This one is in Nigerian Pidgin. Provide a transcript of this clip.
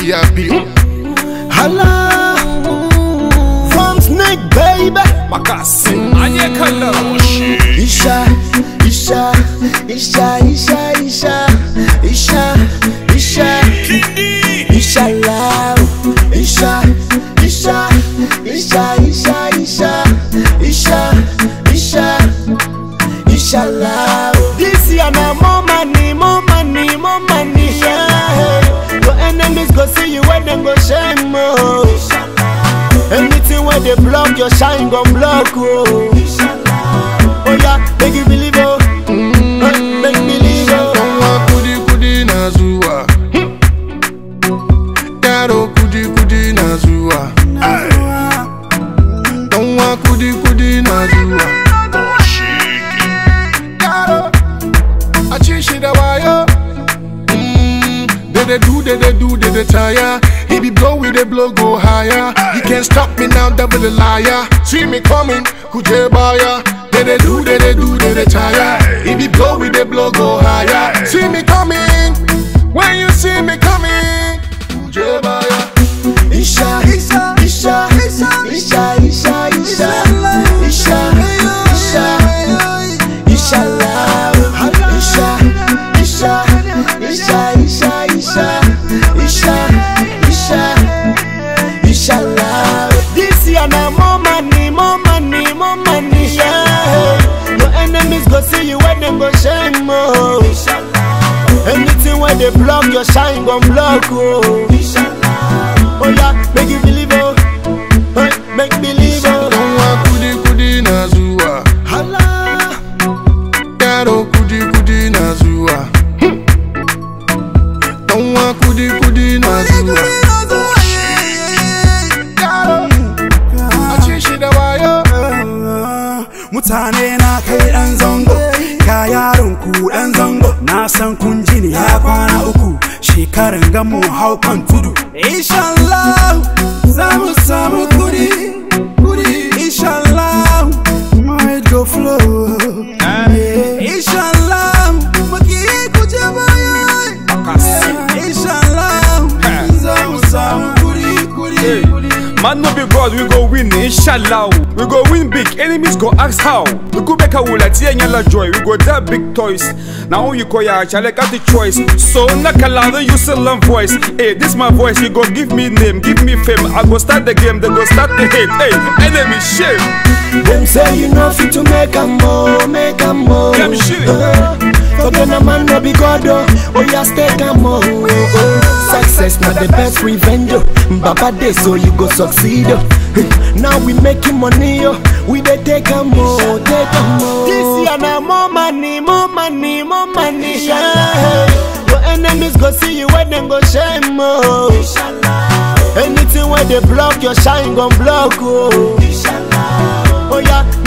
VIP. Hala From Snake baby Makasi Anye kallon Isha Isha Isha Isha Isha Isha Isha Isha love Isha Isha Isha Isha Isha Isha Isha Isha love This year na more money more money more money yeah. Your enemies go see you when them go shame oh. Anything where they block your shine gon block oh. Oh yeah, make you believe oh. Eh, Make me believe oh. Don't kudi kudi na zuwa. Yaro kudi kudi na zuwa. Don't kudi kudi na zuwa. Yaro, a ci shi da wayo. Mm, They they do, they they do, they they tire. He be blow with the blow go higher. You can't stop me now, devil a liar. See me coming, kuje baya. They they do, they they do, they they tire. He be blow with the blow go higher. See me coming, when you see me coming, kuje baya. Isha, Isha, Isha, Isha, Isha, Isha, Isha, Isha, Isha, Isha love, Isha, Isha, Isha, Isha, Isha, Isha, Isha, Isha love. This year na more money, more money, more money, yeah. Your enemies go see you when them go shame, oh. Anything where they block your shine gon block, oh. Oh yeah, make you believe oh, hey, make believe oh. Don't kudi kudi na zuwa. Hala, Yaro kudi kudi na zuwa. Don't kudi kudi na zuwa. Yaro, a ci shi da wayo. Mutane na kai ɗan zango, ka yaron ku ɗan zango. Na san kun ji ni ya kwana uku, shekaran gamu hau kan tudu. Inshallah, za mu samu kudi, kudi. Inshallah, might go flow. Inshallah, maki ku je baya. Inshallah, za mu samu kudi, kudi, kudi. Man no be God, we go win, inshallah. We go win big, enemies go ask how. We go back a wula, tia nyala joy. We go that big toys. Now you call ya, chale got the choice. So nakala, don't use a long voice. Hey, this my voice, you go give me name, give me fame. I go start the game, then go start the hate. Hey, enemy shame. them say you know fit to make a more, make a more. Them shit. Uh, Forget a man no be God oh, oh yeah stay calm oh, oh, oh. Success not the best revenge oh. Baba day so you go succeed oh. Now we making money oh, we dey take a more, take a more. This year na more money, more money, more money. Yeah. Your enemies go see you when them go shame oh. Anything where they block your shine gon block oh. Oh yeah,